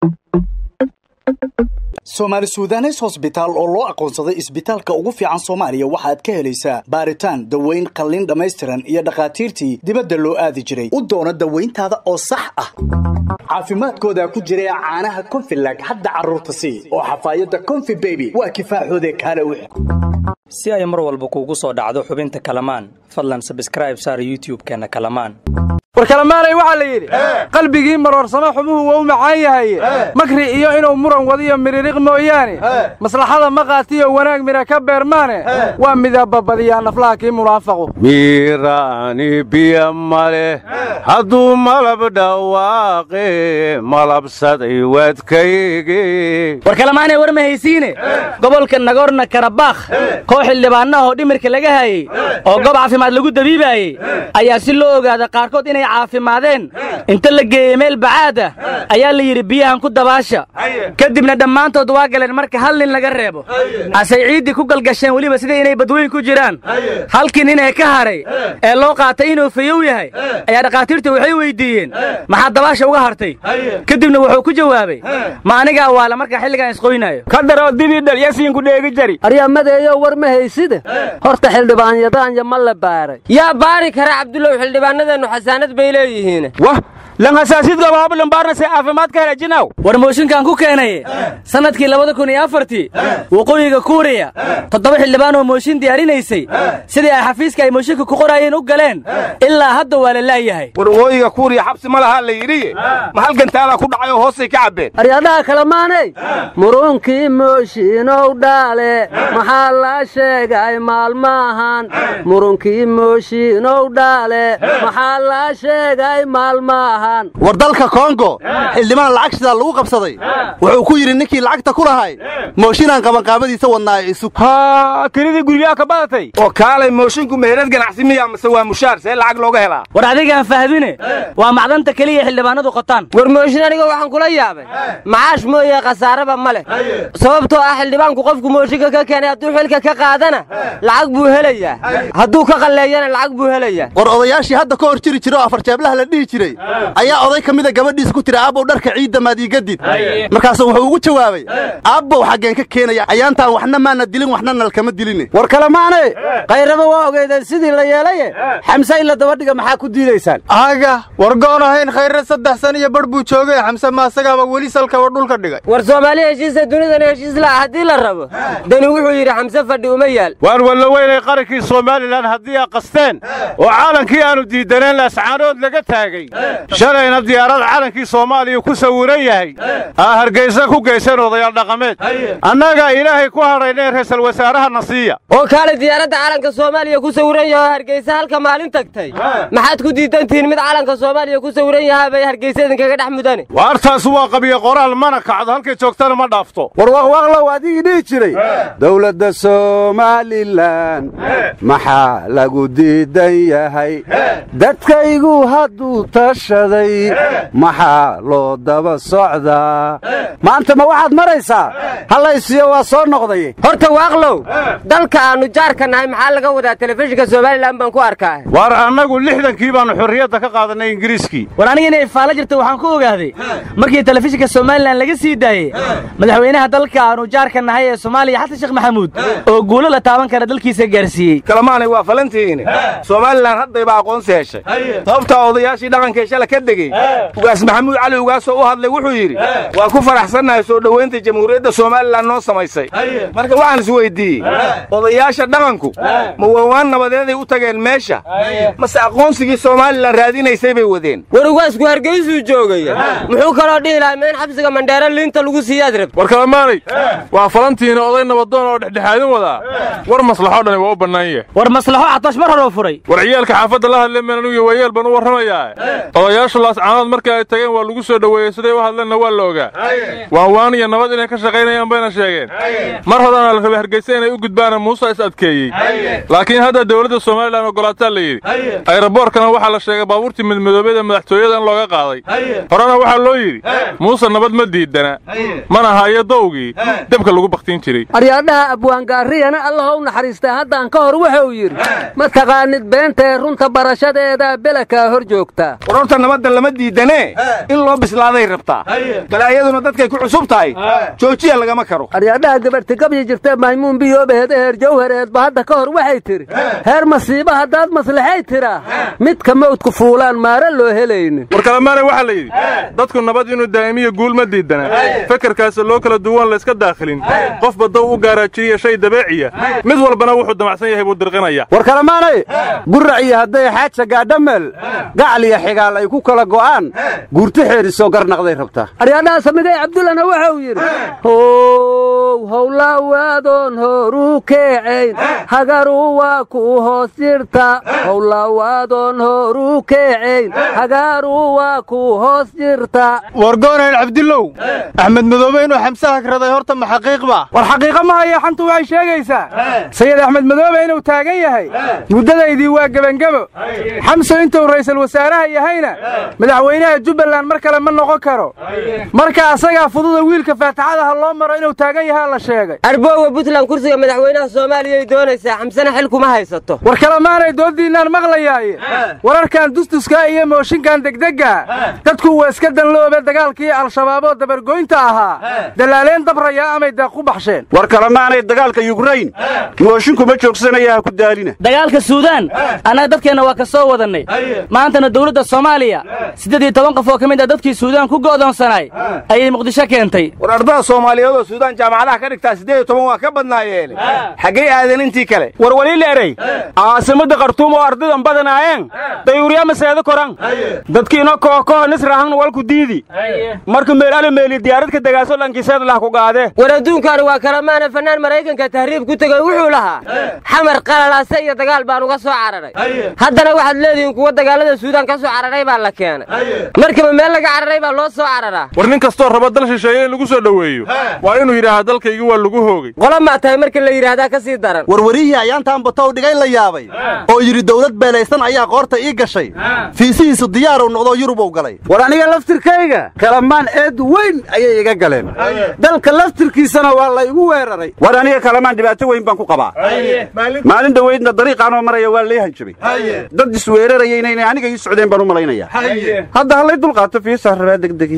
soomaali suudanes hosbitaal oo loo aqoonsaday isbitaalka ugu fiican soomaaliya waxaad ka helaysaa baaritaan daweyn qalliin dhammaystiran iyo dhakhaatiirtii dibadda loo aadi jiray u doono dawayntaada oo sax ah caafimaadkooda ku jira caanaha konfilag hadda carruurta sii oo xafaayadda konfi beby waa kifaaxoode kaale wix si ay mar walba kuugu soo dhacdo xubinta kalamaan fadlan sabskraib saar youtub-keenna kalamaan war kalamaanay waxaa la yidhi qalbigii maroorsamo xumuhu waa u macaan yahaye makri iyo inuu muran wadiyo midhiriq mooyaane maslaxada maqaatiyo wanaag midha ka beermaane waa midababadiyaa naflaha kii munaafaqu miiraani biya maleh hadduu malab dhawaaqe malabsaday wadkayge war kalamaanay war ma haysiine gobolka nagorno karabakh koox xildhibaannaha oo dhimirka laga hayey oo goob caafimaad lagu dabiibaayey ayaa si loo ogaada qaarkood inay caafimaadeen inta la geeyey meel bacaad ah ayaa la yidhi biyahan ku dabaasha kadibna dhammaantood waa galeen marka hal nin laga reebo asay ciiddii ku galgasheen weliba sida inay badweyn ku jiraan halkii nin ee ka haray ee loo qaatay inuu fayow yahay ayaa dhakhaatiirta waxay weyddiiyeen maxaa dabaasha uga hartay kadibna wuxuu ku jawaabay ma aniga awaala markaa xilligaan isqoynaayo ka daroo didii dhalyasiinku dheegi jari aryamadeeyo war ma hayside horta xildhibaanyadaanya ma la baaray yaa baari kara cabdulow xildhibaanadeennu xasaanad bay leeyihiin wah lan hasaasidka waabalambaarnase caafimaadka helajinaw war mooshinkan ku keenaye sannadkii labada kun iyo afartii waqooyiga kuuriya toddoba xildhibaan oo mooshin diyaarinaysay sidii ay xafiiska ay mooshinka ku qoraayeen u galeen ilaa hadda waa la laayahay war waqooyiga kuuriya xabsi ma lahaa la yidhiye ma halgantaalaa ku dhacay oo hoosay ka cabbeen aryadaha kalemaanay murunkii mooshiinow dhaale maxaa la sheegay maalmaahan murunkii mooshiinow dhaale maxaa la sheegay maalmaahan war dalka kongo xildhibaan lacag shidaa lagu qabsaday wuxuu ku yidhi ninkii lacagta ku lahay mooshinaan qabanqaabadiisa wadnaa ee isug haa kelidii guryaha ka badatay oo kaalay moosinku meherad ganacsi miya mase waa mushaar see lacag looga helaa war adigaan fahmine waa macdanta keliya xildhibaanadu qotaan war mooshin aniga waxaan kula yaabay macaash mooye khasaaraba ma leh sababtoo ah xildhibaanku qofku mooshinka ka keenay hadduu xilka ka qaadana lacag buu helayaa hadduu ka qalleeyana lacag buu helayaa war odayaashii hadda ka hor jiri jira oo afarjeeblaha la dhihi jiray ayaa oday ka mida gabadhiisa ku tiri aabbow dharka ciidda maad iiga did markaasuu wuxuu ugu jawaabay aabbow xaggeen ka keenaya ayaantaan waxna maana dilin waxna nalkama diline war kalemaane kayraba waa ogeydeen sidii la yeelaye xamse in la dabadhiga maxaa ku diidaysaan aga war goon ahayn khayre saddex san iyo bar buu joogay xamse maasagaaba weli salkaba dhulka dhigay war soomaali heshiisa dunidana heshiis la'a haddii la rabo dani wuxuu yidhi xamse fadhi uma yaal waan walla weynay qarankii somalilan haddii aa qasteen oo caalankii aanu diidaneen laascaanood laga taagay shalayna diyaarad calankii soomaaliya ku sawiran yahay aa hargaysa ku geysan odayaal dhaqameed annagaa ilaahay ku hadhaynee ra'iisul wasaarahana siiya oo kaalay diyaaradda calanka soomaaliya ku sawiran yahay oo hargeysa halka maalin tagtay maxaad ku diidantihiin mid calanka soomaaliya ku sawiran yahaa bay hargeysa idinkaga dhex mudane waartaas waa qabiyo qoraal mana kacdo halkay joogtana ma dhaafto war waqwaqlow adigii dhihi jiray dowladda somalilan maxaa lagu diidan yahay dadkaygu hadduu tashaday maxaa loo daba socdaa maanta ma waxaad maraysaa hallaysiyo waa soo noqday horta waaqlow dalka aannu jaarka nahay maxaa laga wadaa telefishinka somalilan baan ku arkaa waar annagu lixdankii baannu xorriyadda ka qaadanay ingiriiskii war aniga inay faalo jirta waxaan ku ogaaday markii telefishinka somalilan laga sii daayey madaxweynaha dalka aanu jaarka nahay ee soomaaliya xasan sheekh maxamuud oo guulo la taaban kara dalkiisa gaarsiiyey kalamaanay waa falantihiine somalilan haddayba aqoonsi heshay sababtaa odayaashii dhaqankee shala ka degey ugaas maxamuud cali ugaasoo u hadlay wuxuu yidhi waa ku faraxsannahay soo dhowaynta jamhuuriyadda somalilan noo samaysay marka waxaan is weyddiiyey odayaasha dhaqanku ma waawaan nabadeeday u tageen meesha mase aqoonsigii somalilan raadinaysay bay wadeen war ugaasku hargeysuu joogaya muxuu kaloo dhihi lahay ma in xabsiga mandheero liinta lagu siiyaad rabta war kalamaanay waa falantiina oday nabadoon oo dhexdhexaadin wadaa war maslaxoo dhani waa u bannaan yahay war maslaxo catosh mar horoo furay war ciyaalka xaafadda la hadle meen anugu wayeel baan u warramayaa odayaasha laascaanood markii ay tageen waa lagu soo dhoweeyey siday u hadleenna waa la ogaa waan waan iyo nabad inay ka shaqaynayaan bayna sheegeen mar horena la rabay hargeysa inay u gudbaana muuse is adkeeyey laakiin hadda dowladda somalilan ogolaataa la yidhi ayraboorkana waxaa la sheegay baabuurtii midmidoobeyda madaxtooyada in looga qaaday horena waxaa loo yidhi muuse nabad ma diidana mana hayo dowgii debka lagu bakhtiin jiray aryaadhaha abwaangaariyana allaha u naxariistaa haddaan ka hor wuxuu yidhi ma taqaanid beentae runta barashadeeda belakaa hor joogtaa warorta nabadda lama diidanee in loo bislaaday rabtaa balaayaduna dadkay ku cusub tahay joojiya lagama karo aryaadhaha gabarhti gabyi jirtee maymuun biyoobaheeda heer jawhareedba hadda ka hor waxay tidhi heer masiiba haddaad maslaxay tiraa midka mawdku fuulaan maare loo helaynin war kalamaane waxaa la yidhi dadku nabad inuu daa'imiyo guul ma diidana fekerkaasa loo kala duwan layska daakhilin qofba dow u gaaraajiriya shay dabeeciya mid walbana wuxuu damacsan yahay buu dirqinaya war kalamaanay gurac iyo hadday xaaja gaadhameel gacal iyo xigaal ay ku kala go'aan guurto xeedhisoo garnaqday rabtaa aryaadhaha samigay cabdullana wuxuu yidhi how howlawaadoon horuu keecayn hagaru waa ku hoos jirta howlawaadoon horuu keecayn hagaru waa ku hoos jirta wargoonayn cabdillow axmed madoobe inuu xamse hagraday horta ma xaqiiqba war xaqiiqa ma haya xantu waxay sheegaysaa sayid axmed madoobe inuu taagan yahay muddadaydii waa gebangebo xamso intuu ra'iisul wasaaraha yahayna madaxweynaha jubbaland mar kale ma noqon karo marka asagaa fududa wiilka faataxadaha loo maro inuu taagan yahaa la sheegay arboowa puntland kursiga madaxweynaha soomaaliyay doonaysaa xamsena xil kuma haysato war kalemaanay dooddiinnaan maqlayaaye wararkan dustuskaa iyo mooshinkan degdegga dadku waa iska danloobe dagaalkii al-shabaaboo dabargoynta ahaa dalaaleen dabrayaa amay deeq ku baxsheen war kalemaanay dagaalka yukrain mooshinkuma joogsanaya ha ku daalina dagaalka suudaan annaga dadkeenna waa ka soo wadannay maantana dawladda soomaaliya siddeed iyo toban qof oo ka mid ah dadkii suudaan ku go'doonsanaay ayay muqdisho keentay war ardada soomaaliyeed oo suudaan jaamacadaha ka dhigtaa siddeed iyo toban waa ka badnaayeene xaggay aadeen intii kale war waliila erey caasimadda khartuum oo ardadan badanaayeen dayuurya maseeda koran dadkiina kookoho nisrahan walku diidi marka meelale meeli diyaaradka degaaso dhankiiseed lah ku gaade war adduunkaani waa kalamaana fannaan maraykanka tahriib ku tegey wuxuu lahaa xamar qalalaase iyo dagaal baan uga soo cararay haddana waxaad leedihiin kuwa dagaalada suudaan ka soo cararay baa la keenay markaba meel laga cararay baa loo soo cararaa war nin kastoo raba dal shisheeye in lagu soo dhoweeyo waa inuu yidhaahaa dalkaygii waa lagu hoogay qola maa tahay marka la yidhaahdaa ka sii daran warwarihii ayaantaan batow dhigay la yaabay oo yidhi dawlad beelaysan ayaa qoorta ii gashay fiisihiisu diyaaruu noqdoo yurubuu galay war aniga laftirkayga kalamaan eed weyn ayay iga galeen dalka laftirkiisana waa la igu weeraray war aniga kalamaan dhibaato weyn baan ku qabaa maalin dhoweydna dariiqaanoo maraya waa lay hanjabay dad isweerarayayna inay aniga ii socdeen baan u malaynayaa hadda hallay dulqaato fiisaa rabaa degdegi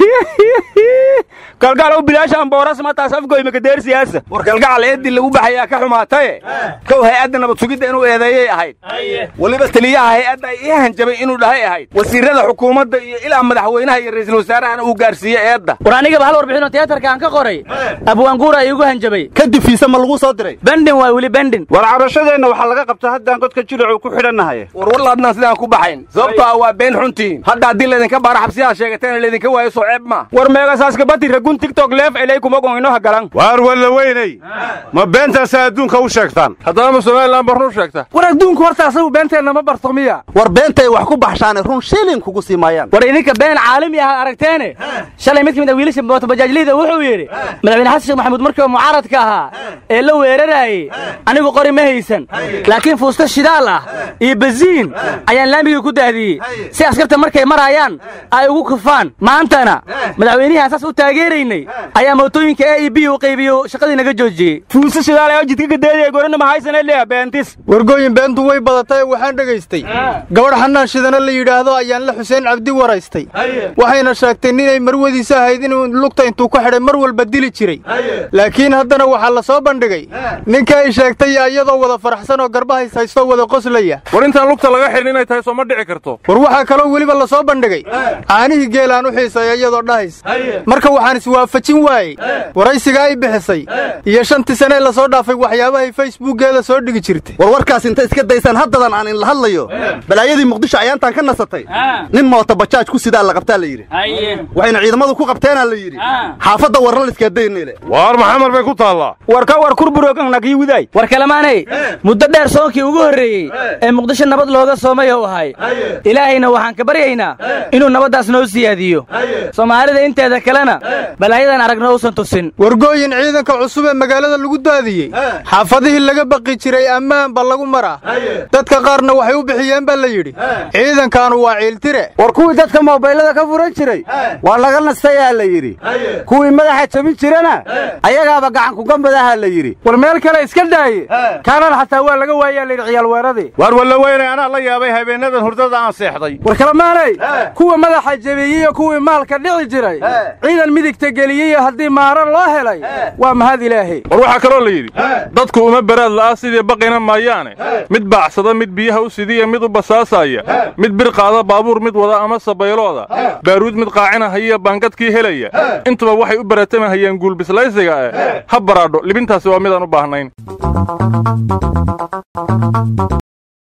kalgaalow bilaasha ambooras mataas afgoymaka deer siyaasa war kalgacal eeddii lagu baxayaa ka xumaataye kow hay-adda nabad sugidda inuu eedeeyay ahayd weliba taliyaha hay-adda ay ii hanjabay inuu dhahay ahayd wasiirrada xukuumadda iyo ilaa madaxweynaha iyo ra'iisul wasaarahana uu gaarsiiye eedda war anigaba hal warbixinoo tiyaatarka aan ka qoray abwaanguura iigu hanjabay kadib fiise ma lagu soo diray bendin waa weli bendin war cabashadeenna waxaa laga qabta haddaan godka jilicu ku xidhannahay war warlaadnaan sidaan ku baxayn sababtoo ah waa been xuntiin hadda haddii laydinka baara xabsiyaha sheegateena laydinka waayo soo ceeb ma war meegasaaskabati ragun tigtok leef elay kuma goninoha galan waar walla weynay ma beentaasaa adduunka u sheegtaan haddana ma somalilan barnu sheegta war adduunku horta asagu beenteenna ma barto miya war beentay wax ku baxshaane run shilin kugu sii maayaan war idinka been caalami ah aragteene shalay mid ka mid ah wiilasha mootobajaajliyda wuxuu yidhi madaxweyne xasan sheekh maxamuud markii mucaaradka ahaa ee la weeraraayey anigu qori ma haysan laakiin fuusta shidaal ah iyo baziin ayaan laamigii ku daadiyey si askarta markay maraayaan ay ugu kufaan maantana madaxweynihii aan saas u taageeraynay ayaa mootooyinka a e b u qaybiyo shaqadii naga joojiyey fuusta shidaal ee jidka gadeedaya gorana ma haysan leeya beentis wargooyin beentu way badatay waxaan dhegaystay gabadh xanaan shidana la yidhaahdo ayaan la xuseen cabdi waraystay waxayna sheegtay ninay marwadiisa ahayd inuu lugta intuu ku xidhay mar walba dili jiray laakiin haddana waxaa la soo bandhigay ninka ay sheegtay iyadoo wada faraxsan oo garbahays haystoo wada qoslaya war intaan lugta laga xidhin inay tahay soo ma dhici karto war waxaa kaloo weliba la soo bandhigay caanihii geelaan u xiisaya iyadoo dhahays marka waxaan iswaafajin waayey waraysiga ay bixisay iyo shantii sanee la soo dhaafay waxyaabahay facebookgeeda soo dhigi jirtay war warkaas inta iska daysaan haddadan aan inla hadlayo balaayadii muqdisho ayaantaan ka nasatay nin moota bajaaj ku sidaa la qabtaa la yidhi waxayna ciidamadu ku qabteenaa la yidhi xaafadda warraliskaadaynile waar maxamar bay ku taallaa war ka war kurburognagii widaay war kalamaanay muddo dheer soonkii ugu horreeyey ee muqdisho nabad looga soomay ou ahay ilaahayna waxaan ka baryaynaa inuu nabaddaas noo siyaadiyo soomaalida inteeda kalena balaayadan aragna uusan tusin wargooyin ciidanka cusub ee magaalada lagu daadiyey xaafadihii laga baqi jiray ammaan ba lagu maraa dadka qaarna waxay u bixiyeen baa la yidhi ciidankaanu waa ciiltire war kuwii dadka moobaylada ka furan jiray waa laga nastayaa la yidhi kuwii madaxa jabin jirana ayagaaba gacankugambadaha la yidhi war meel kale iska daaye kaanan xataa waa laga waayaa layidhi ciyaal weeradii waar walla weynay anaa la yaabay habeennadan hurdada aan seexday war kalamaanay kuwa madaxa jabiyey iyo kuwii maalka dhici jiray ciidan midigta geliyey haddii maaro loo helay waa mahad ilaahay war waxaa kaloo la yidhi dadku uma baraad la'a sidii baqina maayaane mid baacsada mid biyaha u sidiya mid u basaasaya mid bir qaada baabuur mid wada ama sabaylooda baaruud mid qaacinahaya baangadkii helaya intuba waxay u baratamahayeen guulbislaysiga eh ha baraadho libintaasi waa midaan u baahnayn